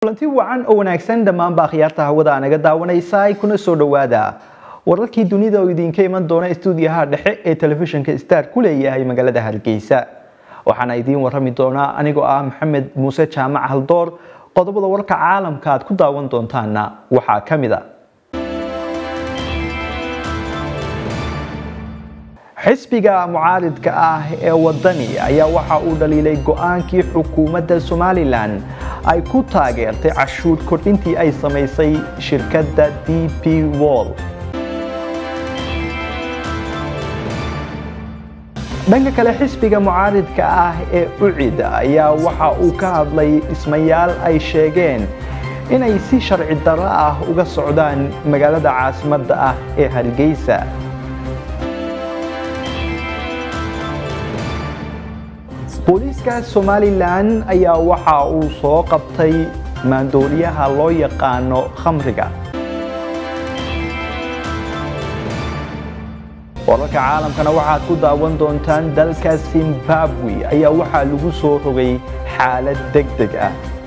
kulanti wacan oo wanaagsan dhammaanba akhyaarta hawada naga daawanaysa kuna soo dhowaada wararkii dunida oo idinka iman doona stuudiyaha dhexe ee telefishinka star ku leeyahay magaalada hargeysa waxaana idiin warami doonaa anigoo ah maxamed muuse jaamac haldoor qodobada warka caalamka aad ku daawan doontaana waxaa ka mid a xisbiga mucaaridka ah ee wadani ayaa waxa uu dhaliilay go-aankii xukuumadda somalilan ay ku taageertay cashuur kordhintii ay samaysay shirkadda d p wall dhanka kale xisbiga mucaaridka ah ee ucid ayaa waxa uu ka hadlay dhismayaal ay sheegeen inay si sharci darro ah uga socdaan magaalada caasimadda ah ee hargeysa booliiska somalilan ayaa waxa uu soo qabtay maandooriyaha loo yaqaano khamriga wararka caalamkana waxaad ku daawan doontaan dalka zimbabwe ayaa waxaa lagu soo rogay xaalad deg deg ah